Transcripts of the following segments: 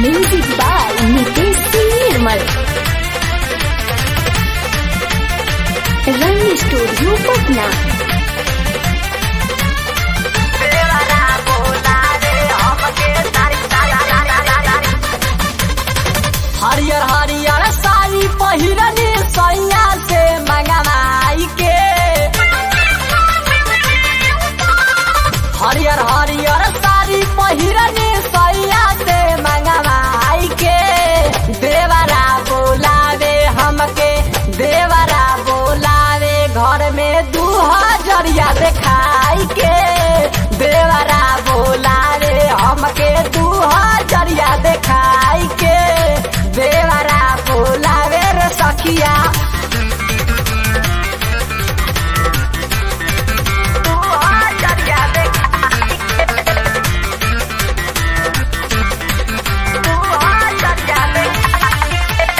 music by Nitesh Singh Nirmal Rang studio Patna हरियर हरियर साड़ी पहिरनी सैया से मंगवाई के हरियर हरियर साड़ी पहिरनी सैया से मंगवाई के देवरा बोलावे हमके देवरा बोलावे घर में दू हजरिया देखाई के देवरा बोलावे हमके दू हजरिया देखाई के देवरा बोलावे रे सखिया दू हजरिया देखाई के दू हजरिया देखाई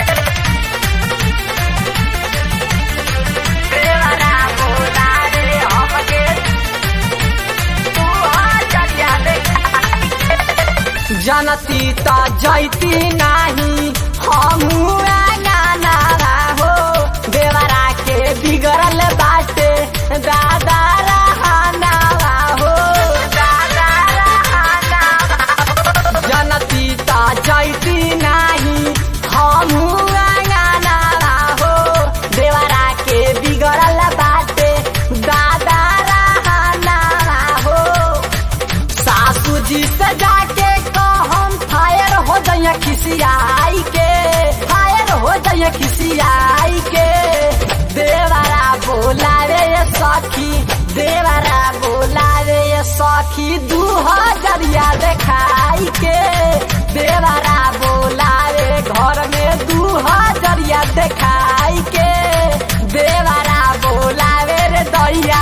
के देवरा बोलावे हमके दू हजरिया देखाई के जनती त जैती नाही हमू गाना हो देवरा के बिगड़ल बाटे दादा रहाना हो दादा रहाना जनती त जैती नाही हमू गाना हो देवरा के बिगड़ल बाटे दादा रहाना हो सासू जी से जाके कहम फायर हो जाइए खिसियाई के फायर हो जाइए खिसियाई के देवरा बोला रे ये सखी देवरा बोला रे ये सखी दू हजरिया देखाई के देवरा बोला रे घर में दू हजरिया देखाई के देवरा बोला रे दैया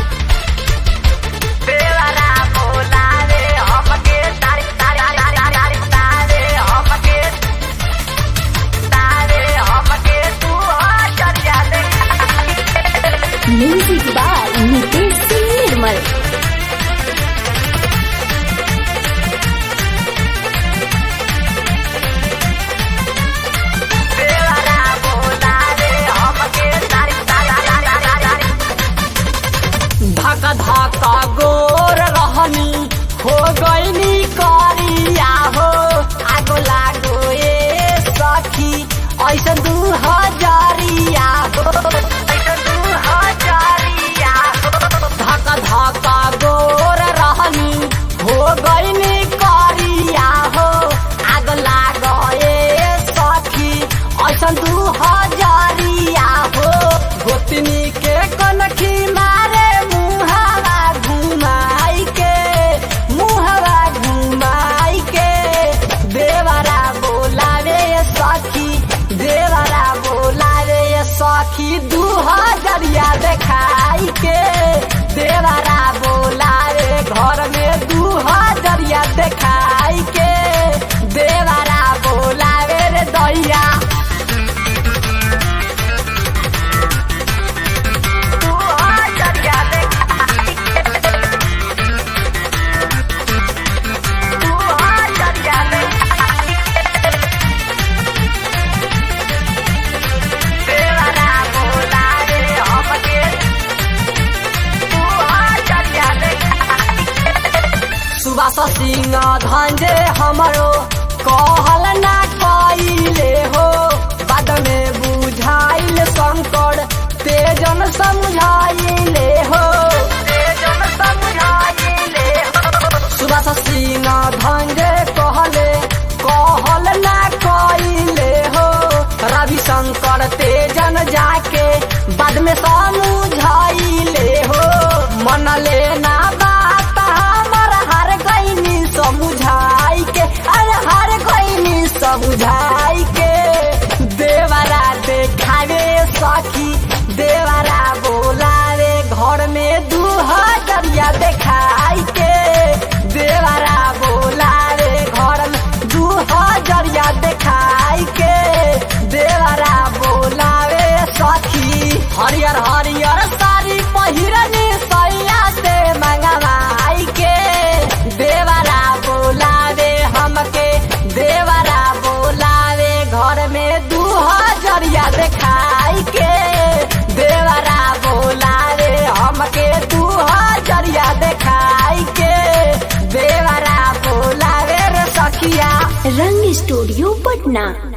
देवरा बोलावे हमके तारी तारी तारी तारी तारे हमके तारे हमके तू हजरिया देखाई म्यूजिक बाय नितेश सिंह निर्मल देवरा बोलावे हमके तारी तारी तारी तारी धक धक गोर रहनी हो गईनी करिया हो आगो लागो ए सखी ऐसन दू हजारिया हो ऐसन दू हजारिया हो धक धक गोर रहनी हो गईनी करिया हो आग लागो ए सखी ऐसन दू हजारिया हो गोतनी के कनखी मारे मुहावा घुमाई के मुहावा घुमाई के देवरा बोलावे ये सखी देवरा बोलावे ये सखी दू हजरिया देखाई के देवरा बोलावे घर में दू हजरिया देखाई के देवरा बोलावे रे दैया तू हजरिया देखाई के तू हजरिया देखाई के देवरा बोलावे हमके तू हजरिया देखाई के सुबास सिंह धंजे हमरो कहल ना कइले हो बाद में बुझाइल शंकर तेजन समझाइले हो तेजन समझाइले हो सुबास सिंह धंजे कहले कहल ना कइले हो रवि शंकर तेजन जाके बाद में समझाइले हो मन लेना बात हमर हर गईनी समझाई के अरे हर गईनी समझाई के देवरा देखावे सखी देवरा बोलावे घर में दू हजरिया देखाई के देवरा बोलावे घर में दू हजरिया देखाई के देवरा बोलावे सखी हरियर हरियर साड़ी पहिरनी सैया से मंगवाई के देवरा बोलावे हमके देवरा पटना